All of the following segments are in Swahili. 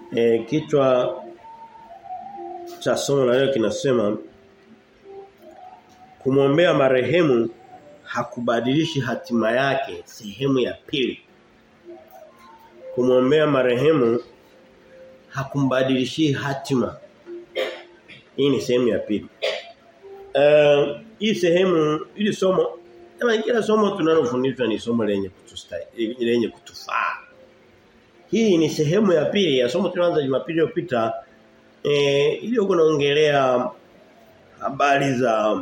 E, kichwa cha somo la leo kinasema kumwombea marehemu hakubadilishi hatima yake sehemu ya pili. Kumwombea marehemu hakumbadilishi hatima. Hii ni sehemu ya pili. Uh, hii sehemu ili somo kama kila somo tunalofundishwa ni somo lenye kutustahili lenye kutufaa. Hii ni sehemu ya pili ya somo tulianza Jumapili iliyopita eh ili huko naongelea habari za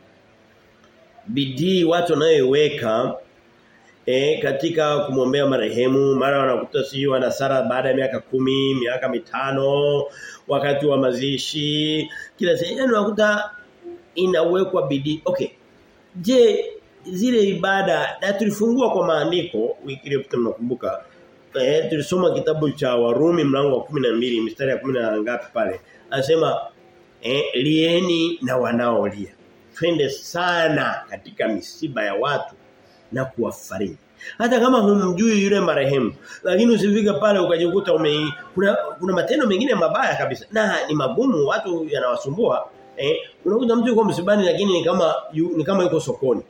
bidii watu wanayoiweka e, katika kumwombea marehemu mara wanakuta si wana sara baada ya miaka kumi miaka mitano wakati wa mazishi kila sehemu unakuta inawekwa bidii okay je zile ibada na tulifungua kwa maandiko wiki iliyopita mnakumbuka eh tulisoma kitabu cha Warumi mlango wa 12 mstari ya 10 na ngapi pale anasema eh lieni na wanaolia twende sana katika misiba ya watu na kuwafariji hata kama humjui yule marehemu lakini usifika pale ukajikuta ume kuna kuna matendo mengine mabaya kabisa na ni magumu watu yanawasumbua eh unakuta mtu yuko msibani lakini ni kama yu, ni kama yuko sokoni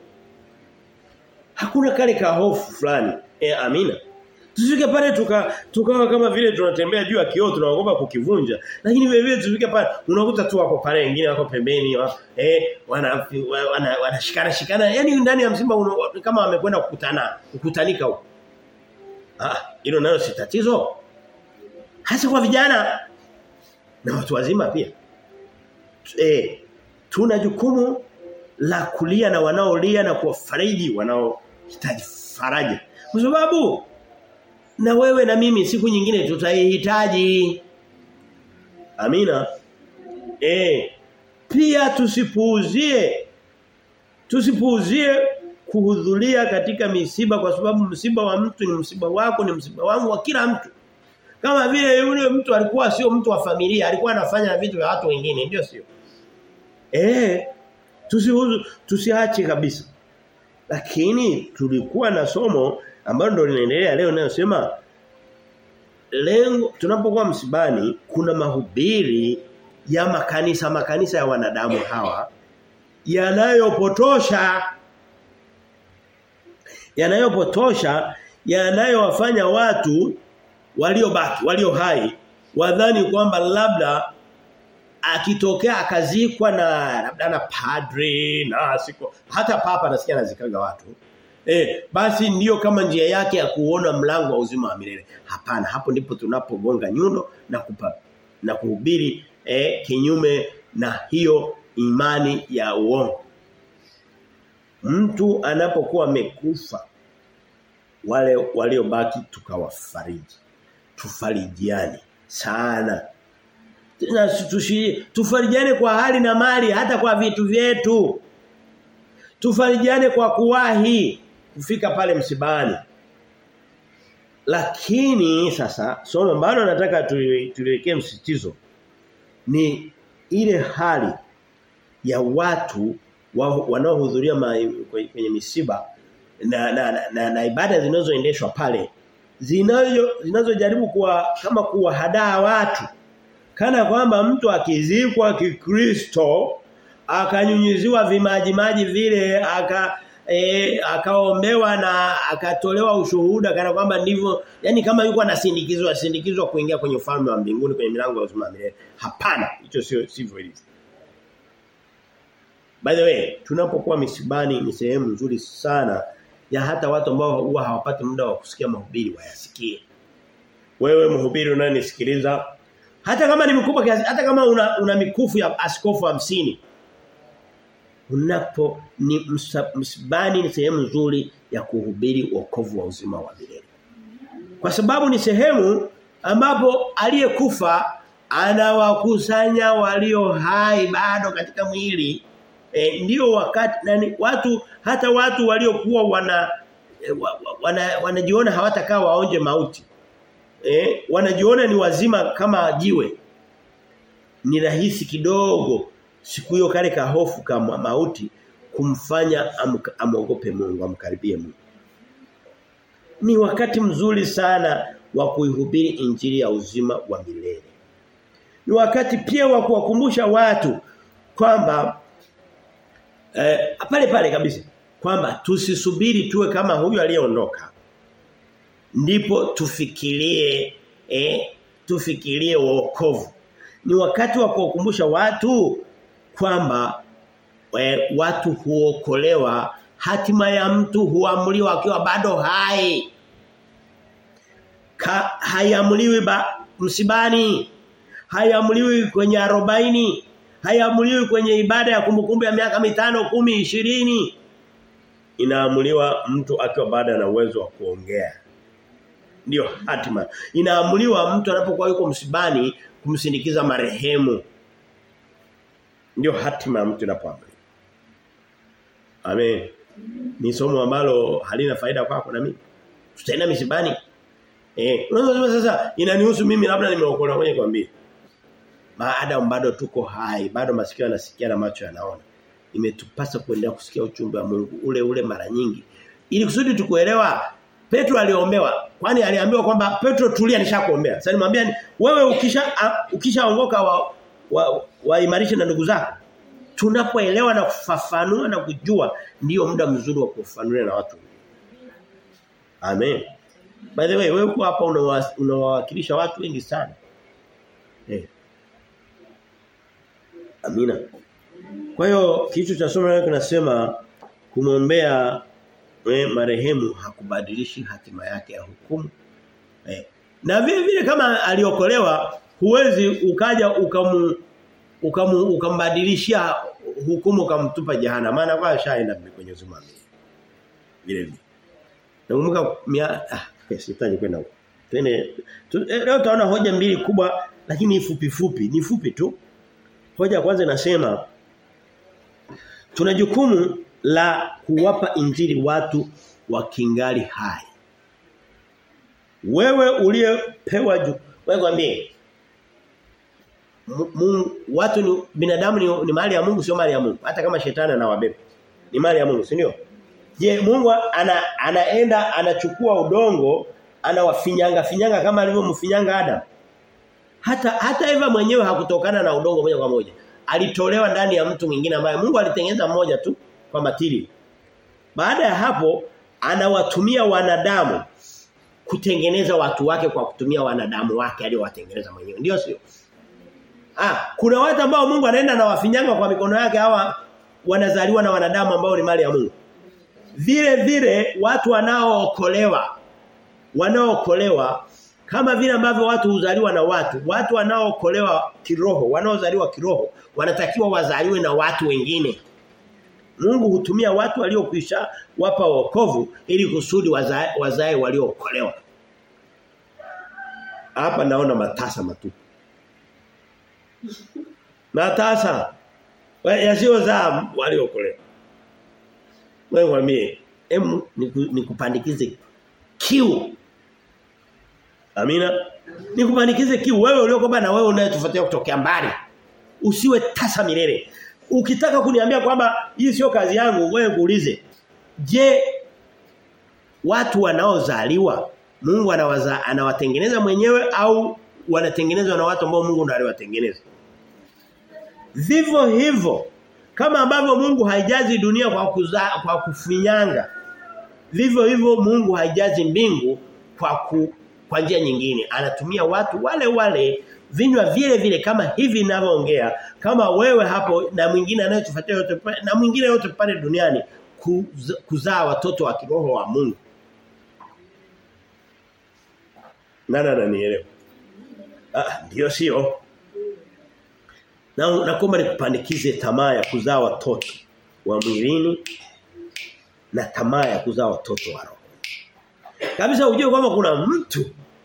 hakuna kale ka hofu fulani eh amina Tusifike pale tuka tukawa kama vile tunatembea juu ya kioo tunaogopa kukivunja. Lakini vile vile tusifike pale unakuta tu wako pale wengine wako pembeni wa, eh wana wana wanashikana shikana yani ndani ya msimba una, kama wamekwenda kukutana kukutanika huko. Ah hilo nalo si tatizo. Hasa kwa vijana na watu wazima pia. Eh tuna jukumu la kulia na wanaolia na kuwafariji wanaohitaji faraja. Kwa sababu na wewe na mimi siku nyingine tutaihitaji. Amina. Eh pia tusipuuzie tusipuuzie kuhudhuria katika misiba kwa sababu msiba wa mtu ni msiba wako ni msiba wangu wa kila mtu. Kama vile yule mtu alikuwa sio mtu wa familia, alikuwa anafanya vitu vya watu wengine, ndio sio? Eh tusihuzu tusiache kabisa. Lakini tulikuwa na somo ambalo ndo linaendelea leo ninayosema lengo tunapokuwa msibani kuna mahubiri ya makanisa makanisa ya wanadamu hawa yanayopotosha yanayopotosha yanayowafanya watu waliobaki walio hai wadhani kwamba labda akitokea akazikwa na labda na padre na siko hata papa nasikia anazikaga watu Eh, basi ndiyo kama njia yake ya kuona mlango wa uzima wa milele. Hapana, hapo ndipo tunapogonga nyundo na kupa na kuhubiri eh, kinyume na hiyo imani ya uongo. Mtu anapokuwa amekufa wale waliobaki tukawafariji. Tufarijiane sana. Na tushi, tufarijiane kwa hali na mali hata kwa vitu vyetu. Tufarijiane kwa kuwahi kufika pale msibani. Lakini sasa somo ambalo nataka tuliwekee msitizo ni ile hali ya watu wa, wanaohudhuria kwenye misiba na na, na, na, na ibada zinazoendeshwa pale zinazo zinazojaribu kuwa kama kuwahadaa watu kana kwamba mtu akizikwa kikristo akanyunyiziwa vimaji maji vile aka e, akaombewa na akatolewa ushuhuda kana kwamba ndivyo yani kama yuko anasindikizwa sindikizwa kuingia kwenye ufalme wa mbinguni kwenye milango ya uzima milele hapana hicho sio sivyo ilivyo By the way tunapokuwa misibani ni sehemu nzuri sana ya hata watu ambao huwa hawapati muda wa kusikia mahubiri wayasikie wewe mhubiri unanisikiliza hata kama ni mkubwa kiasi hata kama una, una mikufu ya askofu hamsini unapo ni msibani ni sehemu nzuri ya kuhubiri wokovu wa uzima wa milele. Kwa sababu ni sehemu ambapo aliyekufa anawakusanya walio hai bado katika mwili. E, ndio wakati nani watu hata watu waliokuwa wana wana wanajiona hawatakaa waonje mauti. Eh wanajiona ni wazima kama jiwe. Ni rahisi kidogo siku hiyo kale ka hofu kama mauti kumfanya amogope Mungu amkaribie Mungu. Ni wakati mzuri sana wa kuihubiri injili ya uzima wa milele. Ni wakati pia wa kuwakumbusha watu kwamba eh, pale pale kabisa kwamba tusisubiri tuwe kama huyu aliyeondoka. Ndipo tufikirie eh, tufikirie wokovu. Ni wakati wa kuwakumbusha watu kwamba e, watu huokolewa hatima ya mtu huamuliwa akiwa bado hai. Ka, haiamuliwi msibani. Haiamuliwi kwenye arobaini Haiamuliwi kwenye ibada ya kumbukumbu ya miaka mitano, kumi, ishirini Inaamuliwa mtu akiwa bado ana uwezo wa kuongea. Ndio hatima. Inaamuliwa mtu anapokuwa yuko msibani kumsindikiza marehemu. Ndio hatima ya mtu inapoamriwa. Amen. Ni somo ambalo halina faida kwako na mimi. Tutaenda misibani. Eh, unaweza sasa inanihusu mimi labda nimeokolewa kwenye kwambia. Maadamu bado tuko hai, bado masikio yanasikia na macho yanaona. Imetupasa kuendelea kusikia uchumbe wa Mungu ule ule mara nyingi. Ili kusudi tukuelewa Petro aliombewa. Kwani aliambiwa kwamba Petro tulia nishakuombea. Sasa nimwambia wewe ukisha ukishaongoka wa, wa, waimarishe na ndugu zako. Tunapoelewa na kufafanua na kujua ndiyo muda mzuri wa kufafanulia na watu. Amen. By the way, wewe uko hapa unawawakilisha watu wengi sana. Eh. Amina. Kwa hiyo kitu cha somo leo kinasema kumwombea eh, marehemu hakubadilishi hatima yake ya hukumu. Eh. Na vile vile kama aliokolewa huwezi ukaja ukamu ukamu ukambadilishia hukumu ukamtupa jehana maana kwa ashaenda kwenye uzima vile vile. Nakumbuka mia ah sitaji kwenda huko. Tene leo taona hoja mbili kubwa lakini fupi fupi, ni fupi tu. Hoja ya kwanza inasema tuna jukumu la kuwapa injili watu wakingali hai. Wewe uliyepewa jukumu, wewe kwambie watu ni binadamu ni, ni mali ya Mungu sio mali ya Mungu hata kama shetani anawabeba ni mali ya Mungu si ndio je Mungu ana, anaenda anachukua udongo anawafinyanga finyanga kama alivyomfinyanga Adam hata hata Eva mwenyewe hakutokana na udongo moja kwa moja alitolewa ndani ya mtu mwingine ambaye Mungu alitengeneza mmoja tu kwa matili baada ya hapo anawatumia wanadamu kutengeneza watu wake kwa kutumia wanadamu wake aliowatengeneza mwenyewe ndio sio Ah, kuna watu ambao Mungu anaenda na wafinyanga kwa mikono yake hawa wanazaliwa na wanadamu ambao ni mali ya Mungu. Vile vile watu wanaookolewa wanaookolewa kama vile ambavyo watu huzaliwa na watu, watu wanaookolewa kiroho, wanaozaliwa kiroho wanatakiwa wazaliwe na watu wengine. Mungu hutumia watu waliokwisha wapa wokovu ili kusudi wazae, wazae waliookolewa. Hapa naona matasa matupu. Matasa yasiyozaa waliokolewa. Wewe mwambie, em nikupandikize kiu. Amina. Nikupandikize kiu wewe uliokoba na wewe unayetufuatia kutokea mbali. Usiwe tasa milele. Ukitaka kuniambia kwamba hii sio kazi yangu, wewe kuulize. Je, watu wanaozaliwa Mungu anawaza anawatengeneza mwenyewe au wanatengenezwa na watu ambao Mungu ndiye aliwatengeneza? Vivyo hivyo kama ambavyo Mungu haijazi dunia kwa kuza, kwa kufinyanga. Vivyo hivyo Mungu haijazi mbingu kwa ku, kwa njia nyingine. Anatumia watu wale wale vinywa vile vile kama hivi ninavyoongea kama wewe hapo na mwingine anayetufuatia yote na mwingine yote pale duniani kuzaa kuza watoto wa kiroho wa Mungu. Nana nanielewa. Ah ndio sio. Na naomba nikupandikize tamaa ya kuzaa watoto wa mwilini na tamaa ya kuzaa watoto wa roho. Kabisa ujue kwamba kuna mtu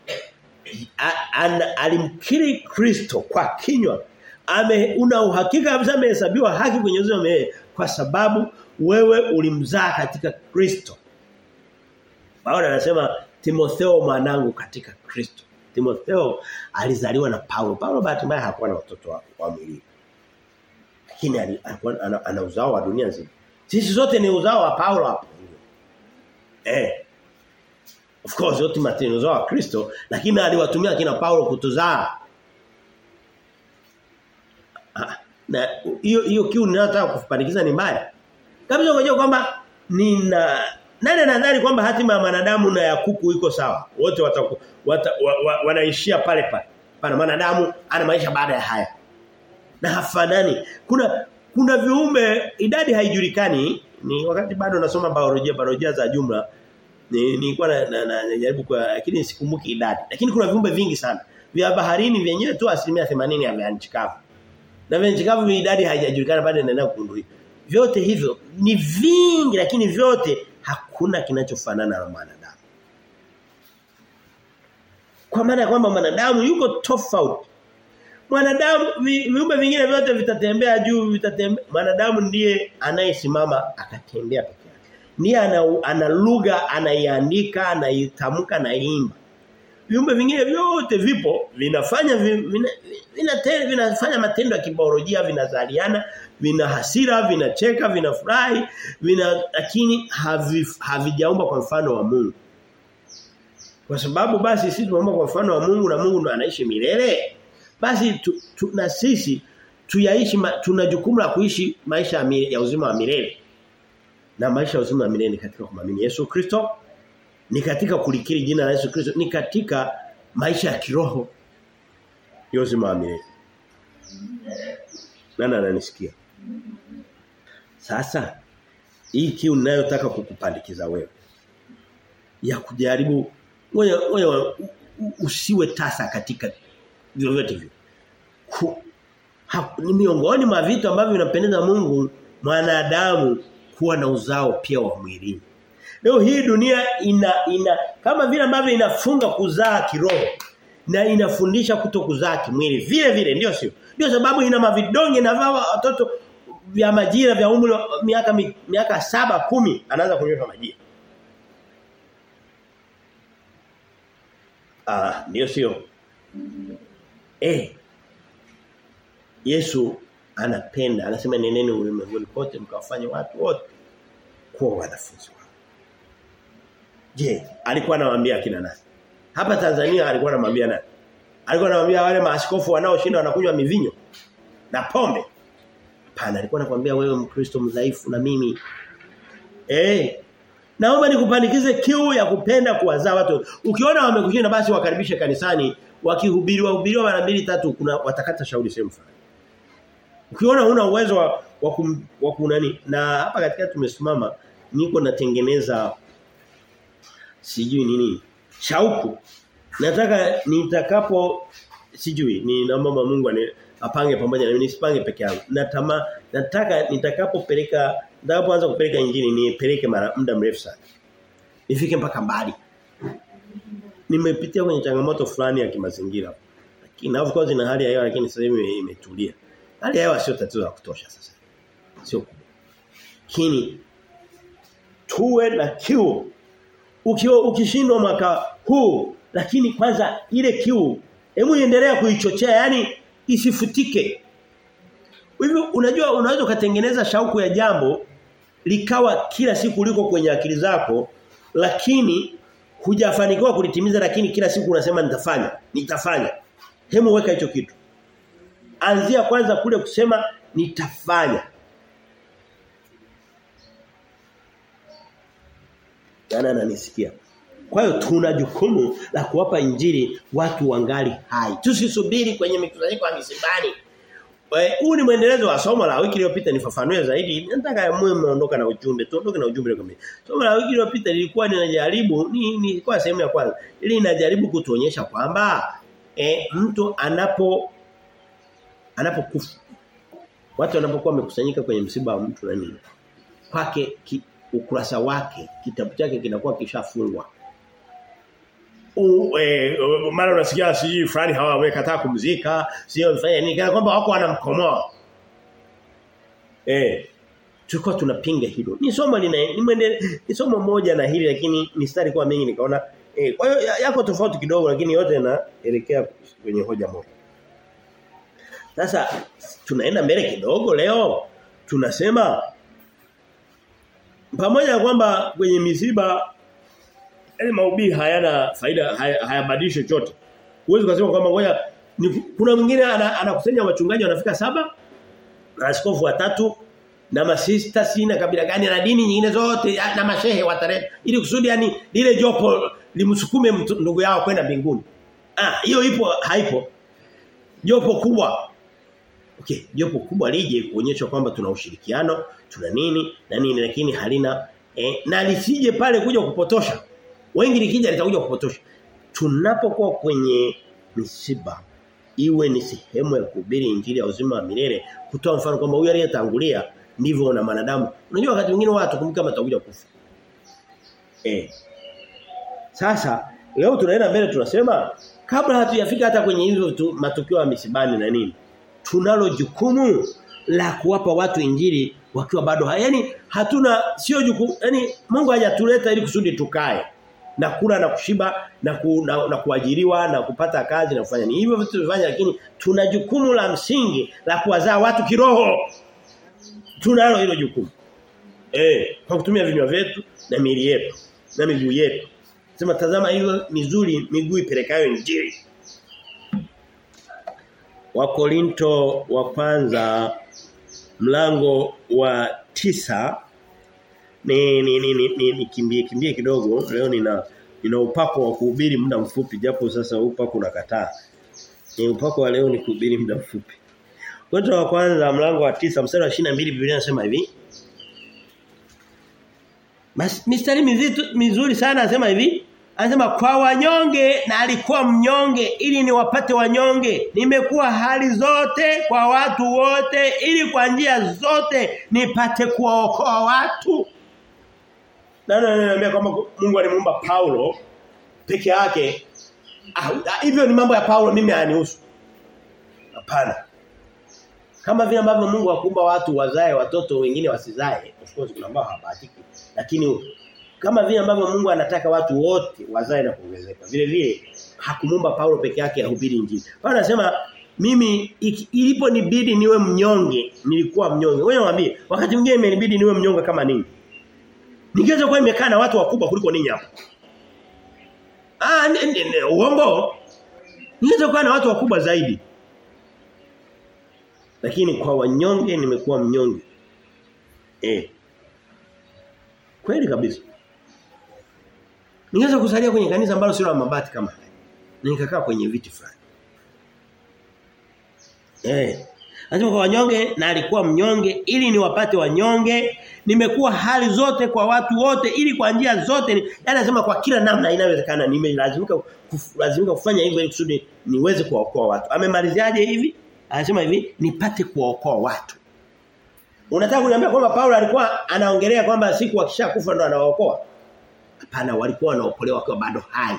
alimkiri Kristo kwa kinywa. Ame una uhakika kabisa amehesabiwa haki kwenye uzima kwa sababu wewe ulimzaa katika Kristo. Paulo anasema Timotheo mwanangu katika Kristo. Timotheo alizaliwa na Paulo. Paulo bahati mbaya hakuwa na watoto wa, wa mwili. Lakini alikuwa ana, ana uzao wa dunia nzima. Sisi zote ni uzao wa Paulo hapo. Eh. Of course yote matendo za Kristo lakini aliwatumia kina Paulo kutuzaa. Ah, Na hiyo hiyo kiu ninayotaka kufandikiza ni mbaya. Kabisa unajua kwamba nina nani anadhani kwamba hatima ya mwanadamu na ya kuku iko sawa? Wote wataku, wata, wa, wa, wanaishia pale pale. Pana mwanadamu ana maisha baada ya haya. Na hafanani. Kuna kuna viumbe idadi haijulikani ni wakati bado nasoma biolojia biolojia za jumla ni nilikuwa na, na, na, najaribu kwa lakini sikumbuki idadi lakini kuna viumbe vingi sana vya baharini vyenyewe tu asilimia 80 ya vya nchi kavu na vya nchi kavu idadi haijajulikana bado inaendelea kugunduliwa vyote hivyo ni vingi lakini vyote hakuna kinachofanana na mwanadamu kwa maana ya kwamba mwanadamu yuko tofauti mwanadamu viumbe vingine vyote vitatembea juu vitatembea mwanadamu ndiye anayesimama akatembea peke yake ndiye ana, ana lugha anaiandika anaitamka na imba viumbe vingine vyote vipo vinafanya vina, vina, vina, vinafanya matendo ya kibiolojia vinazaliana vina hasira vinacheka vinafurahi vina lakini havi, havijaumba kwa mfano wa Mungu kwa sababu basi sisi tumeumba kwa mfano wa Mungu na Mungu ndo anaishi milele basi tu, tu, na sisi tuyaishi tuna jukumu la kuishi maisha ya, ya uzima wa milele na maisha ya uzima wa milele ni katika kumamini Yesu Kristo ni katika kulikiri jina la Yesu Kristo ni katika maisha ya kiroho ya uzima wa milele nani ananisikia sasa hii kiu ninayotaka kukupandikiza wewe ya kujaribu wewe wewe usiwe tasa katika vyovyote hivyo. Ni miongoni mwa vitu ambavyo vinampendeza Mungu mwanadamu kuwa na uzao pia wa mwilini. Leo hii dunia ina ina kama vile ambavyo inafunga kuzaa kiroho na inafundisha kuto kuzaa kimwili vile vile ndio sio. Ndio sababu ina mavidonge na vao watoto vya majira vya umri miaka miaka saba kumi anaanza kunywa majira. Ah, ndio sio. Eh. Yesu anapenda, anasema neneni ulimwenguni kote mkawafanye watu wote kuwa wanafunzi wao. Je, alikuwa anawaambia kina nani? Hapa Tanzania alikuwa anamwambia nani? Alikuwa anamwambia wale maaskofu wanaoshinda wanakunywa mivinyo na pombe. Hapana, alikuwa anakuambia wewe Mkristo mdhaifu na mimi eh Naomba nikupandikize kiu ya kupenda kuwazaa watu. Ukiona wamekushinda basi wakaribishe kanisani, wakihubiriwa hubiriwa mara mbili tatu kuna watakata shauri sehemu fulani. Ukiona huna uwezo wa wa, kum, wa kunani na hapa katika tumesimama niko natengeneza sijui nini shauku. Nataka nitakapo sijui ni naomba Mungu ane apange pamoja na mimi nisipange peke yangu. Natama nataka nitakapopeleka nitakapoanza kupeleka injili nipeleke mara muda mrefu sana. Nifike mpaka mbali. Nimepitia kwenye changamoto fulani ya kimazingira. Lakini of course ina hali ya hewa lakini sasa hivi imetulia. Hali ya hewa sio tatizo la kutosha sasa. Sio kubwa. Lakini tuwe na kiu. Ukiwa ukishindwa mwaka huu lakini kwanza ile kiu hebu endelea kuichochea yani isifutike. Hivyo unajua unaweza ukatengeneza shauku ya jambo likawa kila siku liko kwenye akili zako lakini hujafanikiwa kulitimiza lakini kila siku unasema nitafanya nitafanya. Hemu weka hicho kitu. Anzia kwanza kule kusema nitafanya. Jana ananisikia. Kwa hiyo tuna jukumu la kuwapa injili watu wangali hai. Tusisubiri kwenye mikusanyiko ya misibani. Huu ni mwendelezo wa somo la wiki iliyopita nifafanue zaidi. Nataka mwe mmeondoka na ujumbe. Tuondoke na ujumbe kamili. Somo la wiki iliyopita lilikuwa linajaribu ni ni kwa sehemu ya kwanza. Ili inajaribu kutuonyesha kwamba e, mtu anapo anapokufa watu wanapokuwa wamekusanyika kwenye msiba wa mtu na nini kwake ki, ukurasa wake kitabu chake kinakuwa kishafungwa e, mara unasikia siji fulani hawa wamekataa kumzika sio mfanya nini kana kwamba wako wanamkomoa eh tulikuwa tunapinga hilo ni somo lina ni, ni somo moja na hili lakini mistari kwa mingi nikaona eh kwa hiyo yako tofauti kidogo lakini yote yanaelekea kwenye hoja moja sasa tunaenda mbele kidogo leo tunasema pamoja na kwamba kwenye misiba yani mahubiri hayana faida hayabadilishi haya chochote. Huwezi kusema kwamba ngoja kuna mwingine anakusanya ana wachungaji wanafika saba na askofu watatu na masista sina kabila gani na dini nyingine zote na mashehe watare ili kusudi yani lile jopo limsukume ndugu yao kwenda mbinguni. Ah hiyo ipo haipo. Jopo kubwa. Okay, jopo kubwa lije kuonyesha kwamba tuna ushirikiano, tuna nini na nini lakini halina eh, na lisije pale kuja kupotosha. Wengi likija litakuja kupotosha. Tunapokuwa kwenye misiba iwe ni sehemu ya kuhubiri injili ya uzima wa milele kutoa mfano kwamba huyu aliyetangulia ndivyo na manadamu. Unajua wakati mwingine watu kumbuka kama atakuja kufa. Eh. Sasa leo tunaenda mbele tunasema kabla hatujafika hata kwenye hizo matukio ya misibani na nini tunalo jukumu la kuwapa watu injili wakiwa bado yani hatuna sio jukumu yani Mungu hajatuleta ili kusudi tukae na kula na kushiba na, ku, na, na kuajiriwa na kupata kazi na kufanya ni hivyo vitu tunafanya lakini tuna jukumu la msingi la kuwazaa watu kiroho tunalo hilo jukumu eh kwa kutumia vinywa vyetu na miili yetu na miguu yetu sema tazama hiyo mizuri miguu ipelekayo injili Wakorinto wa kwanza mlango wa tisa ni ni ni, ni, ni, ni kimbie kimbie kidogo leo nina nina upako wa kuhubiri muda mfupi japo sasa upako unakataa ni upako wa leo ni kuhubiri muda mfupi Korinto wa kwanza mlango wa tisa mstari wa 22 Biblia inasema hivi Mas, mistari mizito, mizuri sana anasema hivi Anasema kwa wanyonge na alikuwa mnyonge ili niwapate wanyonge. Nimekuwa hali zote kwa watu wote ili kwa njia zote nipate kuwaokoa watu. Nani ananiambia kwamba Mungu alimuumba Paulo peke yake? Ah, hivyo ni mambo ya Paulo mimi hayanihusu. Hapana. Kama vile ambavyo Mungu akuumba watu wazae watoto wengine wasizae, of course kuna ambao habahatiki. Lakini kama vile ambavyo Mungu anataka watu wote wazae na kuongezeka. Vile vile hakumumba Paulo peke yake ahubiri injili. Paulo anasema mimi iliponibidi niwe mnyonge, nilikuwa mnyonge. Wewe mwambie, wakati mwingine imenibidi niwe mnyonge kama nini? Ningeweza kuwa nimekaa na watu wakubwa kuliko ninyi hapa. Ah, uongo. Ningeweza kuwa na watu wakubwa zaidi. Lakini kwa wanyonge nimekuwa mnyonge. Eh. Kweli kabisa. Ningeweza kusalia kwenye kanisa ambalo sio la mabati kama haya. Na nikakaa kwenye viti fulani. Eh. Anasema kwa wanyonge na alikuwa mnyonge ili niwapate wanyonge. Nimekuwa hali zote kwa watu wote ili kwa njia zote. Yaani anasema kwa kila namna inawezekana nimelazimika lazimika kufanya hivyo ili kusudi niweze kuwaokoa watu. Amemaliziaje hivi? Anasema hivi nipate kuwaokoa watu. Unataka kuniambia kwamba Paulo alikuwa anaongelea kwamba siku akishakufa ndo anawaokoa? Hapana, walikuwa wanaokolewa wakiwa bado hai.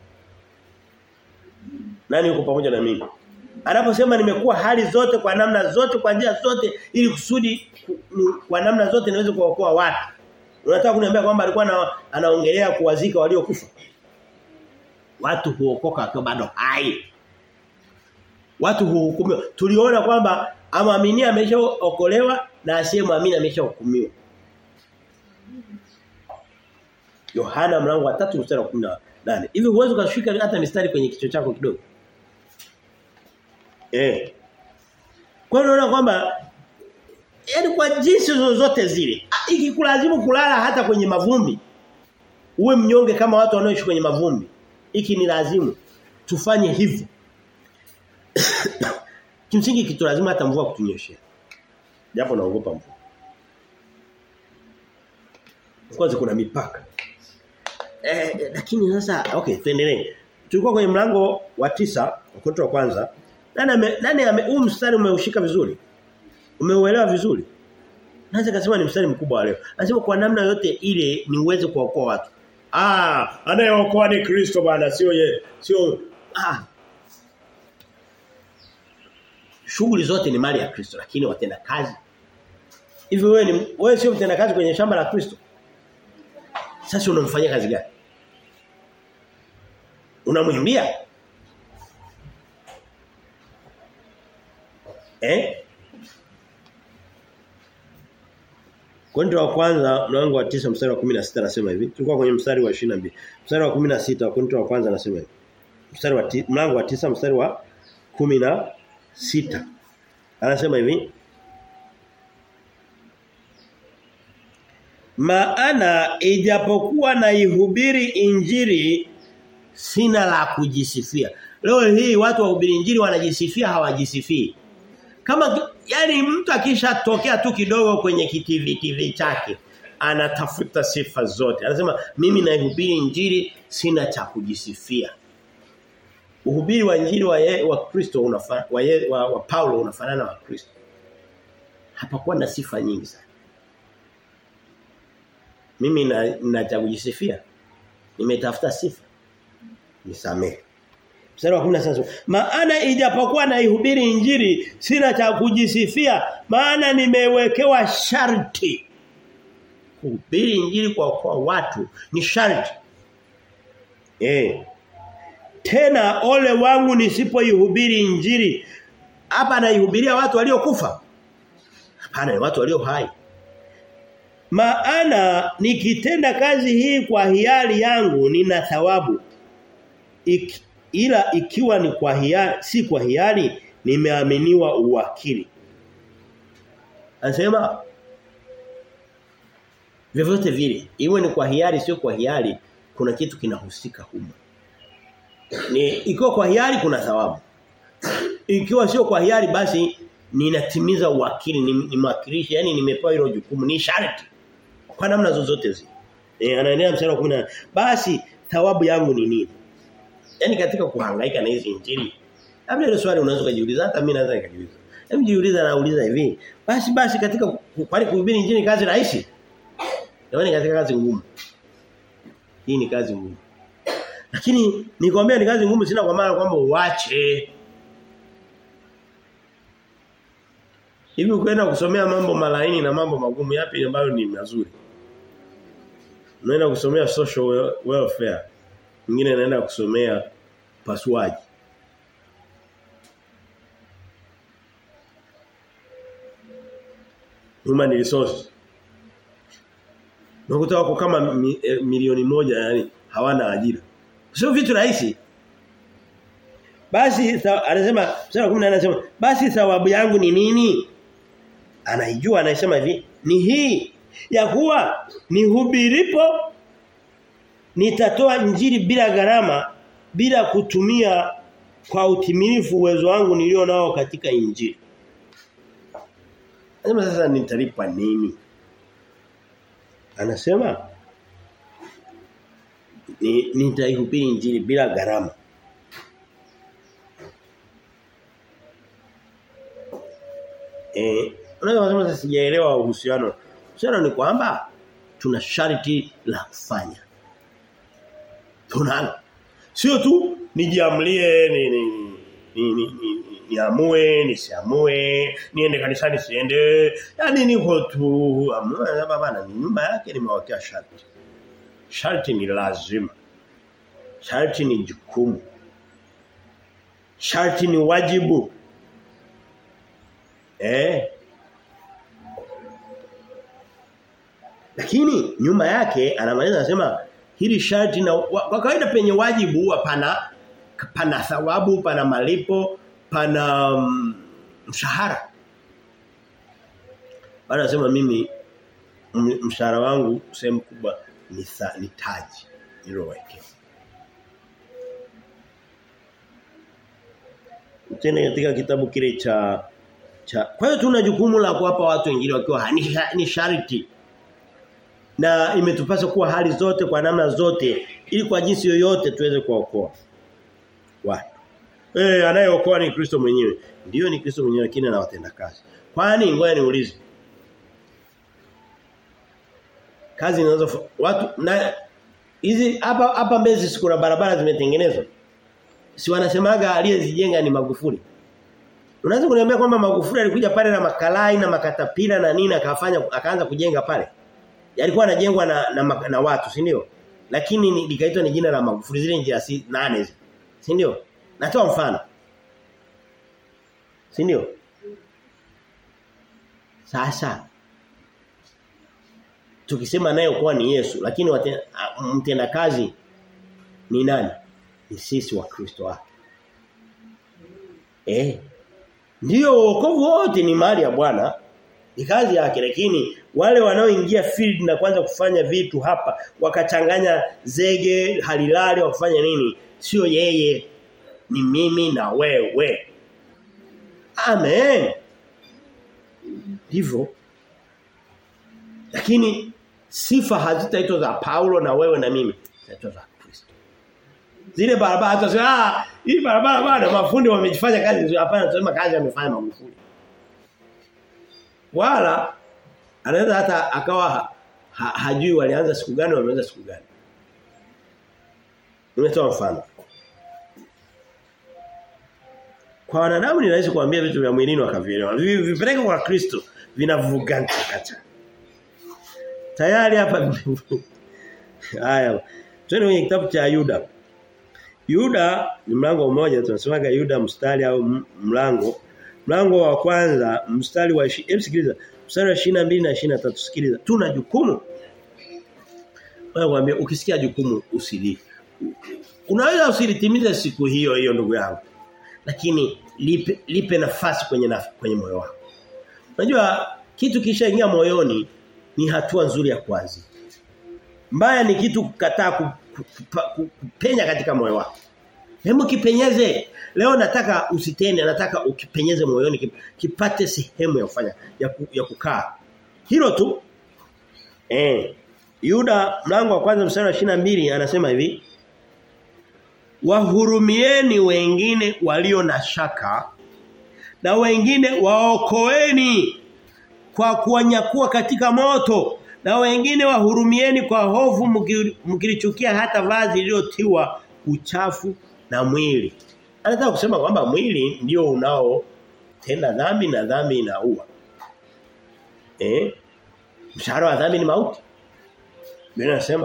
Nani yuko pamoja na mimi? Anaposema nimekuwa hali zote kwa namna zote kwa njia zote ili kusudi kwa namna zote niweze kuwaokoa watu. Unataka kuniambia kwamba alikuwa na, anaongelea kuwazika waliokufa? Watu huokoka wakiwa bado hai. Watu huhukumiwa. Tuliona kwamba amwaminia ameshaokolewa na asiyemwamini ameshahukumiwa. Yohana mlango wa 3 mstari wa 18. Hivi huwezi kushika hata mistari kwenye kichwa chako kidogo. Eh. Kwa hiyo unaona kwamba yaani kwa jinsi zozote zile ikikulazimu kulala hata kwenye mavumbi uwe mnyonge kama watu wanaoishi kwenye mavumbi iki ni lazimu tufanye hivyo kimsingi kitu lazima hata mvua kutunyeshea japo naogopa mvua kwanza kuna mipaka eh, lakini sasa okay tuendelee tulikuwa kwenye mlango wa tisa ukoto wa kwanza nani ame, nani ame, huu mstari umeushika vizuri umeuelewa vizuri Naweza kusema ni mstari mkubwa wa leo. Anasema kwa namna yote ile ni uweze kuokoa watu. Ah, anayeokoa ni Kristo bwana, sio ye, sio ah. Shughuli zote ni mali ya Kristo lakini watenda kazi. Hivi wewe ni wewe sio mtenda kazi kwenye shamba la Kristo? Sasa unamfanyia kazi gani? Unamwimbia? Eh? Korinto wa kwanza mlango wa 9 mstari wa 16 anasema hivi. Tulikuwa kwenye mstari wa 22. Mstari wa 16 wa Korinto wa kwanza anasema hivi. Mstari wa ti, mlango wa 9 mstari wa 16. Anasema hivi. Maana ijapokuwa na ihubiri injili sina la kujisifia. Leo hii watu wahubiri injili wanajisifia hawajisifii. Kama yani mtu akishatokea tu kidogo kwenye kitivi TV chake anatafuta sifa zote. Anasema mimi naihubiri injili sina cha kujisifia. Uhubiri wa injili wa ye, wa Kristo unafanana wa, ye, wa, wa Paulo unafanana wa Kristo. Hapakuwa na sifa nyingi sana. Mimi na, na cha kujisifia. Nimetafuta sifa. Nisamehe. Mstari wa 16. Maana ijapokuwa naihubiri injili sina cha kujisifia maana nimewekewa sharti. Kuhubiri injili kwa kwa watu ni sharti. Eh. Tena ole wangu nisipoihubiri injili. Hapa naihubiria watu waliokufa. Hapana, ni watu walio hai. Maana nikitenda kazi hii kwa hiari yangu nina thawabu. Iki, ila ikiwa ni kwa hiari si kwa hiari nimeaminiwa uwakili. Anasema vyovyote vile iwe ni kwa hiari sio kwa hiari kuna kitu kinahusika humo. Ni ikiwa kwa hiari kuna thawabu. Ikiwa sio kwa hiari basi ninatimiza uwakili ni, ni mwakilishi yani nimepewa hilo jukumu ni sharti kwa namna zozote zile. E, anaendelea mstari wa 10 basi thawabu yangu ni nini? Yaani katika kuhangaika na hizi injili. Labda ile swali unaweza kujiuliza hata mimi naweza nikajiuliza. Hebu jiuliza na uliza hivi. Basi basi katika kwani kuhubiri injili kazi rahisi? Yaani katika kazi ngumu. Hii ni kazi ngumu. Lakini nikwambia ni kazi ngumu sina kwa maana kwamba uache. Hivi ukienda kusomea mambo malaini na mambo magumu yapi ambayo ni mazuri? Unaenda kusomea social welfare. Mwingine anaenda kusomea pasuaji. Human resources. Unakuta wako kama mi, eh, milioni moja yani hawana ajira. Sio vitu rahisi. Basi anasema sura 10 anasema basi thawabu yangu ni nini? Anaijua anasema hivi ni hii ya kuwa nihubiripo nitatoa injili bila gharama bila kutumia kwa utimilifu uwezo wangu nilio nao katika injili. Anasema sasa nitalipa nini? Anasema ni nitaihubiri injili bila gharama. Eh, unaweza kusema sasa sijaelewa uhusiano. Uhusiano ni kwamba tuna sharti la kufanya. Tunalo. Sio tu nijiamlie ni ni ni, ni, ni niamue nisiamue niende kanisani siende yani niko tu amua baba ni nyumba yake nimewekea sharti sharti ni lazima sharti ni jukumu sharti ni wajibu eh lakini nyuma yake anamaliza anasema hili sharti na kwa kawaida penye wajibu hapana pana thawabu pana malipo pana um, mshahara bana nasema mimi mshahara wangu sehemu kubwa ni tha, ni taji nilowekea tena katika kitabu kile cha cha kwa hiyo tuna jukumu la kuwapa watu wengine wakiwa ni, ni sharti na imetupasa kuwa hali zote kwa namna zote ili kwa jinsi yoyote tuweze kuwaokoa watu Eh anayeokoa ni Kristo mwenyewe. Ndiyo ni Kristo mwenyewe lakini anawatenda kazi. Kwani ngoja niulize. Kazi inazo watu na hizi hapa hapa Mbezi siku na barabara zimetengenezwa. Si wanasemaga aliyezijenga ni Magufuli. Unaweza kuniambia kwamba Magufuli alikuja pale na makalai na makatapila na nini akafanya akaanza kujenga pale. Yalikuwa yanajengwa na, na, na watu, si ndio? Lakini likaitwa ni jina la Magufuli zile njia si nane. Si ndio? Natoa mfano. Si ndio? Sasa tukisema naye kuwa ni Yesu lakini mtenda kazi ni nani? Ni sisi wa Kristo wake. Eh. Ndio wokovu wote ni mali ya Bwana. Ni kazi yake lakini wale wanaoingia field na kwanza kufanya vitu hapa wakachanganya zege halilali wakufanya nini? Sio yeye ni mimi na wewe. Amen. Hivyo lakini sifa hazitaitwa za Paulo na wewe na mimi. Zitaitwa za Kristo. Zile barabara hata sio ah hii barabara bwana mafundi wamejifanya kazi hapana tunasema kazi amefanya mafundi. Wala anaweza hata akawa ha, ha, hajui walianza siku gani wameanza siku gani. Nimetoa mfano. Kwa wanadamu ni rahisi kuambia vitu vya mwilini wakavielewa. Vipeleke kwa Kristo vinavugana kata. Tayari hapa Haya. Twende kwenye kitabu cha Yuda. Yuda ni mlango mmoja tunasemaga Yuda mstari au mlango. Mlango wa kwanza mstari wa hebu sikiliza. Mstari wa 22 na 23 sikiliza. Tuna jukumu. Wewe mwambie ukisikia jukumu usili. Unaweza usilitimize siku hiyo hiyo ndugu yangu. Lakini lipe, lipe nafasi kwenye naf, kwenye moyo wako. Unajua kitu kishaingia moyoni ni hatua nzuri ya kwanza. Mbaya ni kitu kukataa kupenya katika moyo wako. Hebu kipenyeze. Leo nataka usitende, nataka ukipenyeze moyoni kipate sehemu ya kufanya ya, ku, ya kukaa. Hilo tu. Eh. Yuda mlango wa kwanza mstari wa 22 anasema hivi. Wahurumieni wengine walio na shaka na wengine waokoeni kwa kuwanyakua katika moto na wengine wahurumieni kwa hofu mkilichukia hata vazi lililotiwa uchafu na mwili. Anataka kusema kwamba mwili ndio unao tenda dhambi na dhambi inaua. Eh? Mshahara wa dhambi ni mauti. Biblia inasema.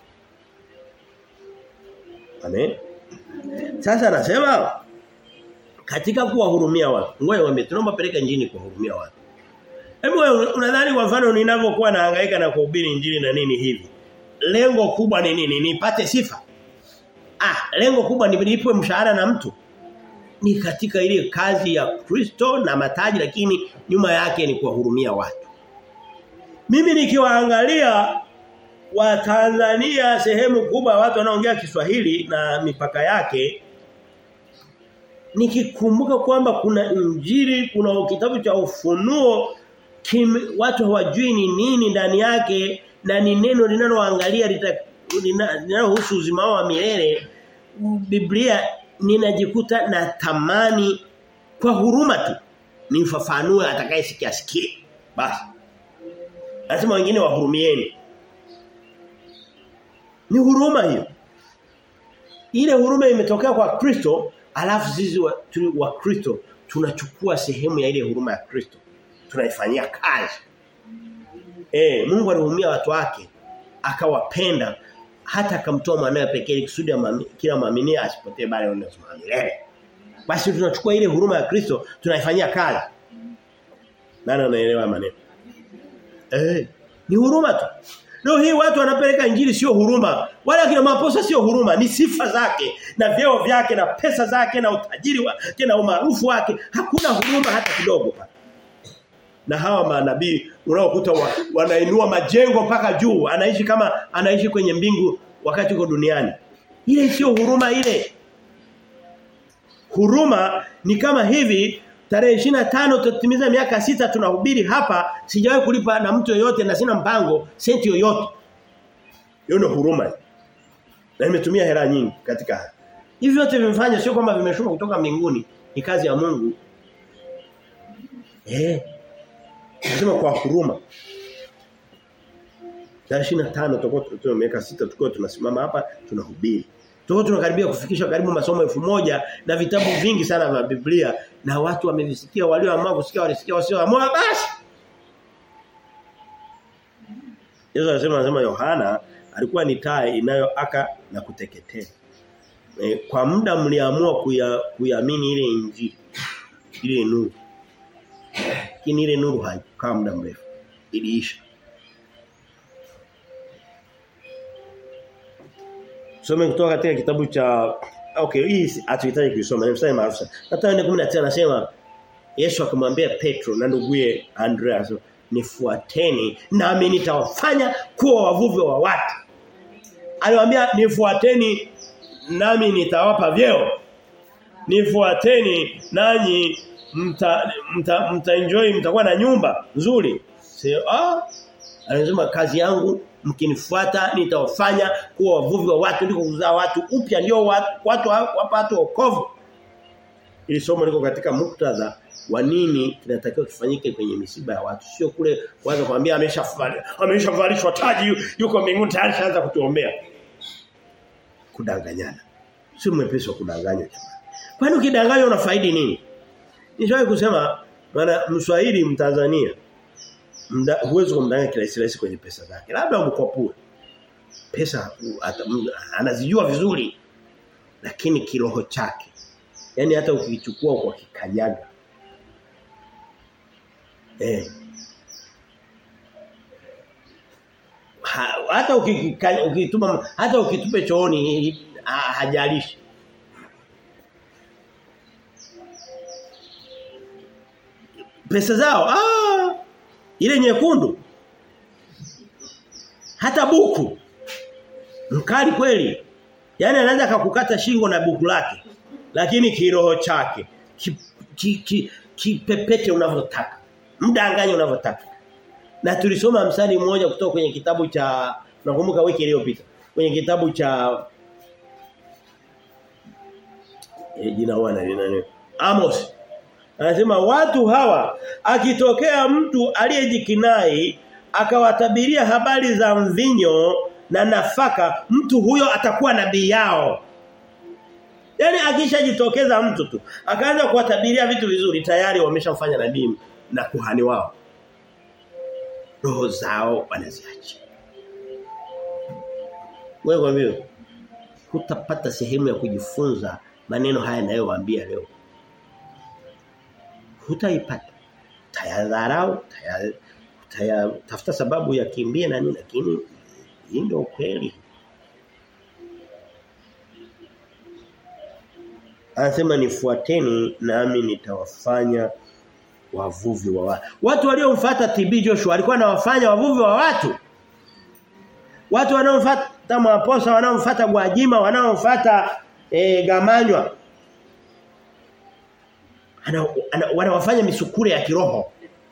Amen. Sasa anasema katika kuwahurumia watu. Ngoja wame tunaomba peleka injini kuwahurumia watu. Hebu unadhani kwa mfano ninavyokuwa nahangaika na kuhubiri injili na nini hivi? Lengo kubwa ni nini? Nipate sifa. Ah, lengo kubwa ni nilipwe mshahara na mtu. Ni katika ile kazi ya Kristo na mataji lakini nyuma yake ni kuwahurumia watu. Mimi nikiwaangalia wa Tanzania sehemu kubwa watu wanaongea Kiswahili na mipaka yake nikikumbuka kwamba kuna injili kuna kitabu cha ufunuo kim, watu hawajui ni nini ndani yake na ni neno linaloangalia linalohusu uzima wa milele Biblia ninajikuta na tamani kwa huruma tu nifafanue atakayesikia sikie basi lazima wengine wahurumieni ni huruma hiyo ile huruma imetokea kwa Kristo alafu sisi wa, wa Kristo tunachukua sehemu ya ile huruma ya Kristo tunaifanyia kazi eh Mungu alihurumia watu wake akawapenda hata akamtoa mwanae pekee kusudi kila muamini asipotee bali aone uzima milele basi tunachukua ile huruma ya Kristo tunaifanyia kazi nani anaelewa maneno eh ni huruma tu Leo hii watu wanapeleka injili sio huruma. Wala kina maposa sio huruma, ni sifa zake na vyeo vyake na pesa zake na utajiri wake na umaarufu wake. Hakuna huruma hata kidogo pale. Na hawa manabii unaokuta wa, wanainua majengo mpaka juu, anaishi kama anaishi kwenye mbingu wakati uko duniani. Ile sio huruma ile. Huruma ni kama hivi Tarehe 25 tutatimiza miaka sita tunahubiri hapa sijawahi kulipa na mtu yoyote na sina mpango senti yoyote. Hiyo ndio huruma. Na nimetumia hela nyingi katika haya. Hivi vyote vimefanya sio kwamba vimeshuka kutoka mbinguni, ni kazi ya Mungu. Eh. Nasema kwa huruma. Tarehe 25 tutakuwa tuna miaka sita tukiwa tunasimama hapa tunahubiri. Tuko tunakaribia kufikisha karibu masomo elfu moja na vitabu vingi sana vya Biblia na watu wamevisikia walioamua kusikia walisikia wasioamua basi. Yesu anasema anasema Yohana alikuwa ni taa inayoaka na kuteketea. E, kwa muda mliamua kuiamini ile injili ile nuru. Lakini ile nuru haikukaa muda mrefu. Iliisha. Tusome kutoka katika kitabu cha okay hii hatuhitaji kuisoma ni mstari maarufu sana. Hata 19 anasema Yesu akamwambia Petro na nduguye Andreas nifuateni nami nitawafanya kuwa wavuvi wa watu. Aliwaambia nifuateni nami nitawapa vyeo. Nifuateni nanyi mta, mta, mta enjoy mtakuwa na nyumba nzuri. Sio ah anasema kazi yangu mkinifuata nitawafanya kuwa wavuvi wa watu ndiko kuzaa watu upya ndio watu watu wapate wokovu. Ili somo liko katika muktadha wa nini kinatakiwa kifanyike kwenye misiba ya watu sio kule kwanza kuambia ameshavalishwa ameshavalishwa taji yuko mbinguni tayari shaanza kutuombea kudanganyana sio mwepesi wa kudanganya jamani kwani ukidanganya unafaidi nini nishawahi kusema maana mswahili mtanzania mda, huwezi kumdanganya kila rahisi kwenye pesa zake labda umkopue pesa ata, anazijua vizuri lakini kiroho chake yani hata ukichukua kwa kikanyaga Eh. Ha, hata ukituma hata ukitupe chooni ha, hajalishi. Pesa zao ah ile nyekundu hata buku mkali kweli yani anaweza akakukata shingo na buku lake lakini kiroho chake kipepete ki, ki, ki unavyotaka mdanganye unavyotaka. Na tulisoma msali mmoja kutoka kwenye kitabu cha nakumbuka wiki iliyopita. Kwenye kitabu cha e, jina wana ni nani? Amos. Anasema watu hawa akitokea mtu aliyejikinai akawatabiria habari za mvinyo na nafaka mtu huyo atakuwa nabii yao. Yaani akishajitokeza mtu tu akaanza kuwatabiria vitu vizuri tayari wameshamfanya nabii na kuhani wao. Roho zao wanaziacha. Wewe kwa hivyo hutapata sehemu ya kujifunza maneno haya ninayowaambia leo. Hutaipata. Tayadharau, taya tafuta sababu ya kimbia na nini lakini hii ndio kweli. Anasema nifuateni nami nitawafanya wavuvi wa watu. Watu waliomfuata TB Joshua alikuwa anawafanya wavuvi wa watu. Watu wanaomfuata Maposa, wanaomfuata Gwajima, wanaomfuata e, Gamanywa. Ana, ana, wanawafanya misukure ya kiroho.